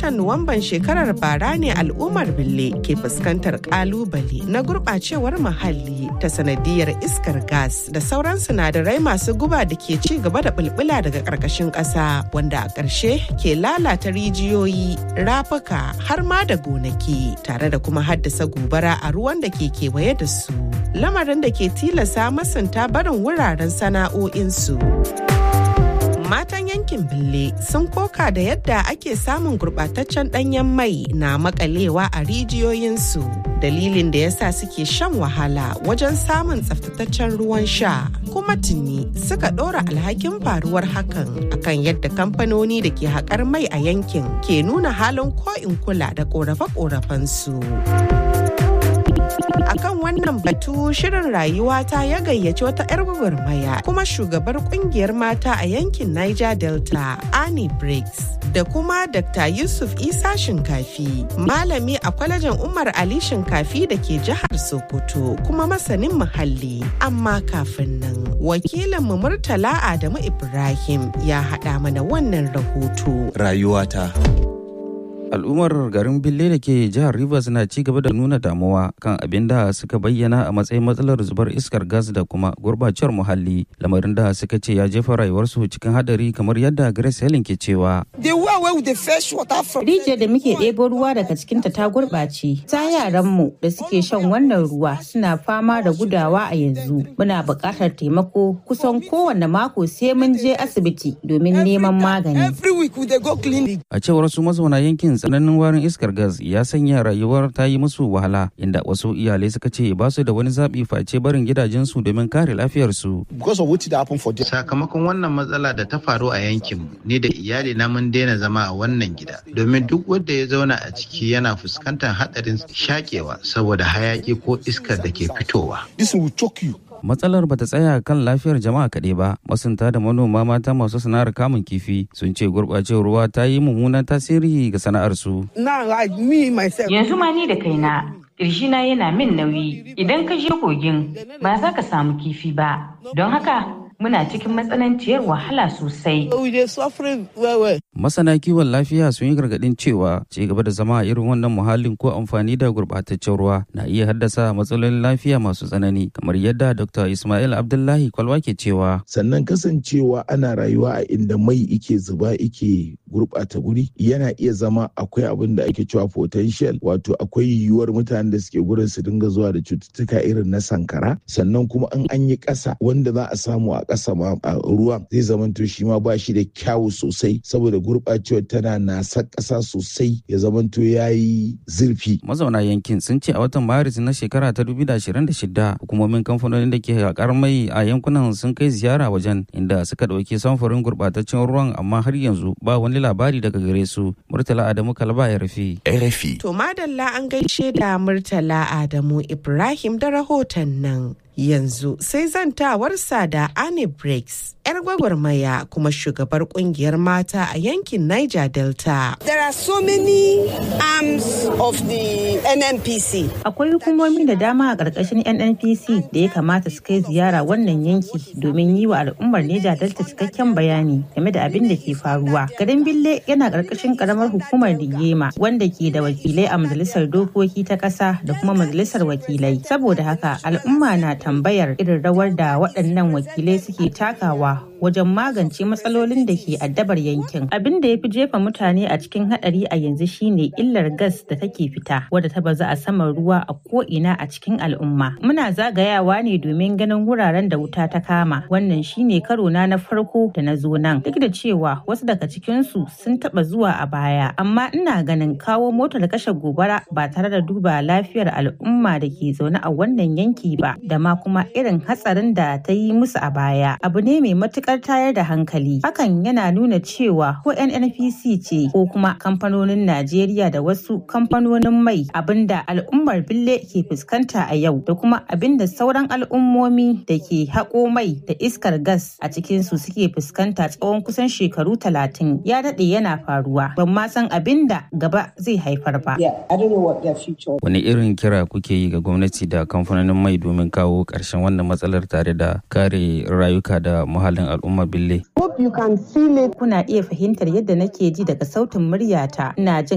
watan Nuwamban shekarar bara ne al'ummar Bille ke fuskantar kalubale na gurɓacewar muhalli ta sanadiyar iskar gas da sauran sinadarai masu guba da ke ci gaba da bulbula daga ƙarƙashin ƙasa wanda a ƙarshe ke lalata rijiyoyi, rafuka har ma da gonaki tare da kuma haddasa gobara a ruwan da ke kewaye da su. Lamarin da ke tilasa masunta barin wuraren sana'o'insu. matan yankin bille sun koka da yadda ake samun gurbataccen danyen mai na makalewa a rijiyoyinsu dalilin da yasa suke shan wahala wajen samun tsaftataccen ruwan sha kuma tuni suka ɗora alhakin faruwar hakan akan yadda kamfanoni da ke haƙar mai a yankin ke nuna halin ko'in kula da ƙorafe-ƙorafensu. akan wannan batu shirin rayuwa ta ya gayyaci wata 'yar gwagwarmaya kuma shugabar kungiyar mata a yankin niger delta annie briggs da kuma dr yusuf isa shinkafi malami a kwalejin umar ali shinkafi da ke jihar sokoto kuma masanin muhalli amma kafin nan wakilinmu murtala adamu ibrahim ya haɗa mana wannan rahoto rayuwata al'ummar garin bille da ke jihar rivers na ci gaba da nuna damuwa kan abin da suka bayyana a matsayin matsalar zubar iskar gas da kuma gurbacewar muhalli lamarin da suka ce ya jefa rayuwarsu cikin hadari kamar yadda grace helen ke cewa rijiyar da muke ɗebo ruwa daga cikinta ta gurɓace ta yaranmu da suke shan wannan ruwa suna fama da gudawa a yanzu muna buƙatar taimako kusan kowane mako sai mun je asibiti domin neman magani a cewar su mazauna yankin tsananin warin iskar gas ya sanya rayuwar ta yi musu wahala inda wasu iyalai suka ce ba su da wani zaɓi face barin gidajensu domin kare lafiyarsu. Sakamakon wannan matsala da ta faru a yankinmu ne da iyali na mun daina zama a wannan gida domin duk wanda ya zauna a ciki yana fuskantar haɗarin shakewa saboda hayaki ko iskar da ke fitowa. matsalar bata tsaya kan lafiyar jama'a kaɗai ba masunta da manoma mata masu sana'ar kamun kifi sun ce gurɓacewar ruwa ta yi mummunan tasiri ga sana'arsu. yanzu ma ni da kaina na yana min nauyi idan ka je kogin ba za ka samu kifi ba don haka muna cikin matsananciyar wahala sosai. Masana kiwon lafiya sun yi gargaɗin cewa ci gaba da zama a irin wannan muhallin ko amfani da gurɓataccen ruwa na iya haddasa matsalolin lafiya masu tsanani kamar yadda Dr. Ismail Abdullahi Kwalwa ke cewa. Sannan kasancewa ana rayuwa a inda mai ike zuba ike gurɓata guri yana iya zama akwai abin da ake cewa potential wato akwai yiwuwar mutanen da suke gurin su dinga zuwa da cututtuka irin na sankara sannan kuma in an yi ƙasa wanda za a samu a ƙasa ma a ruwan zai zamanto shi ma ba shi da kyawu sosai saboda gurɓacewar tana nasa ƙasa sosai ya zamanto ya yi zurfi. Mazauna yankin sun ce a watan Maris na shekara ta 2026 hukumomin kamfanonin da ke haƙar mai a yankunan sun kai ziyara wajen inda suka ɗauki samfurin gurɓataccen ruwan amma har yanzu ba wani labari daga gare su. Murtala Adamu Kalba ya rufe. RFI. To madalla an gaishe da Murtala Adamu Ibrahim da rahoton nan. yanzu sai zantawarsa da Annie Breaks, 'yar gwagwarmaya kuma shugabar kungiyar mata a yankin Niger Delta. There are so many arms of the NNPC. Akwai hukumomi da dama a ƙarƙashin NNPC da ya kamata su kai ziyara wannan yanki domin yi wa al'ummar Niger Delta cikakken bayani game da abin da ke faruwa. Garin Bille yana ƙarƙashin ƙaramar hukumar Digema wanda ke da wakilai a majalisar dokoki ta ƙasa da kuma majalisar wakilai. Saboda haka al'umma na tambayar irin rawar da waɗannan wakilai suke takawa wajen magance matsalolin da ke addabar yankin. Abin da ya fi jefa mutane a cikin haɗari a yanzu shine illar gas da take fita wadda ta bazu a saman ruwa a ko'ina a cikin al'umma. Muna zagayawa ne domin ganin wuraren da wuta ta kama. Wannan shine karo na na farko da na zo nan. Duk da cewa wasu daga cikinsu sun taɓa zuwa a baya, amma ina ganin kawo motar kashe gobara ba tare da duba lafiyar al'umma da ke zaune a wannan yanki ba, da ma kuma irin hatsarin da ta yi musu a baya. Abu ne mai matuƙar tayar da hankali. Hakan yana nuna cewa ko NNPC ce ko kuma kamfanonin Najeriya da wasu kamfanonin mai abinda al'ummar Bille ke fuskanta a yau da kuma abinda sauran al'ummomi da ke haƙo mai da iskar gas a cikinsu suke fuskanta tsawon kusan shekaru talatin ya daɗe yana faruwa. Ban ma san abinda gaba zai haifar ba. Wani irin kira kuke yi ga gwamnati da kamfanonin mai domin kawo ƙarshen wannan matsalar tare da kare rayuka da muhallin al'umma bille. Kuna iya fahimtar yadda nake ji daga sautin muryata. Ina jin